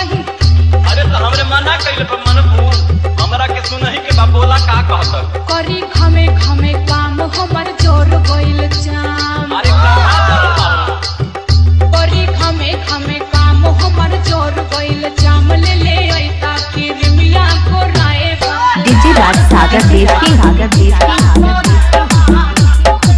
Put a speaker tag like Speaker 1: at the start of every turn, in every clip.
Speaker 1: कहीं
Speaker 2: अरे तो हमरे मना कइले पर मन भू हमरा के सुनही के बा बोला का कहत
Speaker 1: करी खमे खमे काम हमर जोर गइल जाम
Speaker 2: अरे कहाँ चल बाबू
Speaker 1: करी खमे खमे काम हमर जोर गइल जाम ले ले ऐता किरमिया को राए बा
Speaker 3: डीजे राज सागर देव की सागर देव की सागर देव की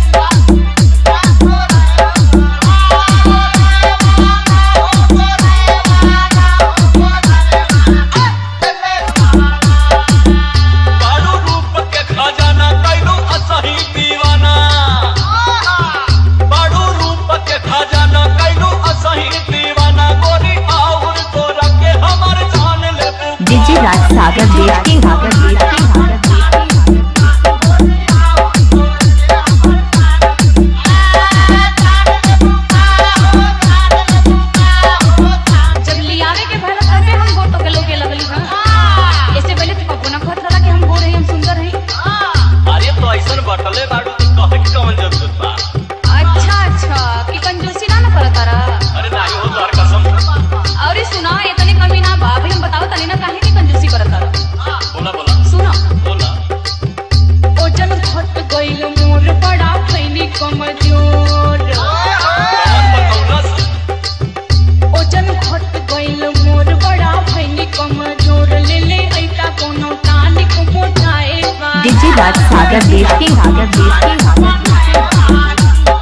Speaker 2: बारू रूप के खजाना कैलू असही दीवाना बारू रूप के खजाना कैलू असही दीवाना गोरी आउर तोरा के हमर जान ले
Speaker 3: डीजे राज सागर देव की सागर देव की सागर देव की
Speaker 1: जब लियावे के भला तबे हम गोर तो के लोगे लगली हां इससे पहले तो कबो ना कहत रहा कि हम गोर हई हम सुंदर हई
Speaker 2: अरे तो ऐसन बटले बारू तो कहे के कौन जरूरत बा
Speaker 1: अच्छा अच्छा कि कंजूसी ना ना करत तारा
Speaker 2: अरे नाही हो तोहर कसम
Speaker 1: और सुना इतनी कमी ना बा भाई हम बताओ तनी ना काहे की कंजूसी करत तारा
Speaker 2: बोला बोला
Speaker 1: सुनो
Speaker 2: बोला
Speaker 1: ओजन घट गइल मोर बड़ा फैनी कमजोर
Speaker 2: कौन बतौलस
Speaker 1: ओजन घट गइल मोर बड़ा फैनी कमजोर ले ले ऐता कोनो टानिक मोटाए बा
Speaker 3: डीजे राज सागर देव की सागर देव की सागर देव की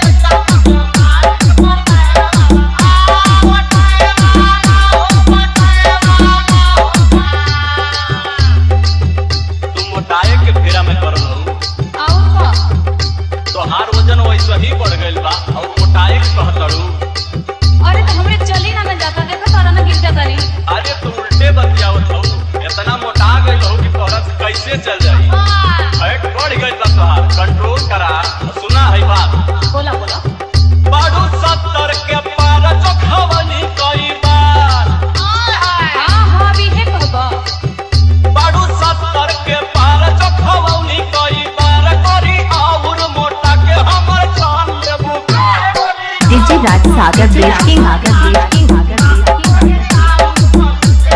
Speaker 2: तुम मोटाए के फेरा में पड़ रहू
Speaker 1: और का
Speaker 2: तोहार वजन वैसे ही बढ़ गइल बा और मोटाए के कहतड़ू
Speaker 1: अरे तो हमरे चली ना ना जाता देखा तारा ना गिर जाता नी
Speaker 2: अरे तू उल्टे बतियावत हऊ इतना मोटा गइल हऊ कि तोहरा से कैसे चल जाई फैट बढ़ गइल बा तोहार कंट्रोल करा सुना है बात
Speaker 1: बोला बोला
Speaker 2: बाडू सत्तर के पार चोखवनी कई बार
Speaker 1: हाँ हाँ भी है कहबा
Speaker 2: बाडू सत्तर के पार चोखवनी कई बार करी आउर मोटा के हमर जान लेबू
Speaker 3: डीजे राज सागर देव की सागर देव की सागर देव की सागर देव की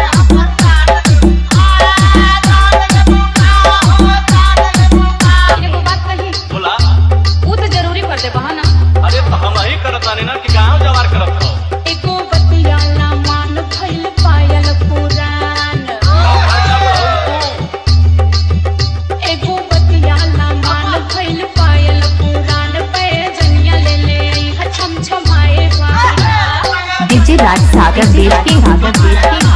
Speaker 1: एगो बात कही
Speaker 2: बोला
Speaker 1: ऊ तो जरूरी कर दे बहा ना
Speaker 2: अरे तो हम ही करत तानी ना कि गांव जवार करत हऊ
Speaker 1: एको बतियाला मान भइल पायल पुरान एगो बतियाला मान भइल पायल पुरान पे जनिया ले ले आई ह छम छमाए बा
Speaker 3: डीजे राज सागर देव की सागर देव की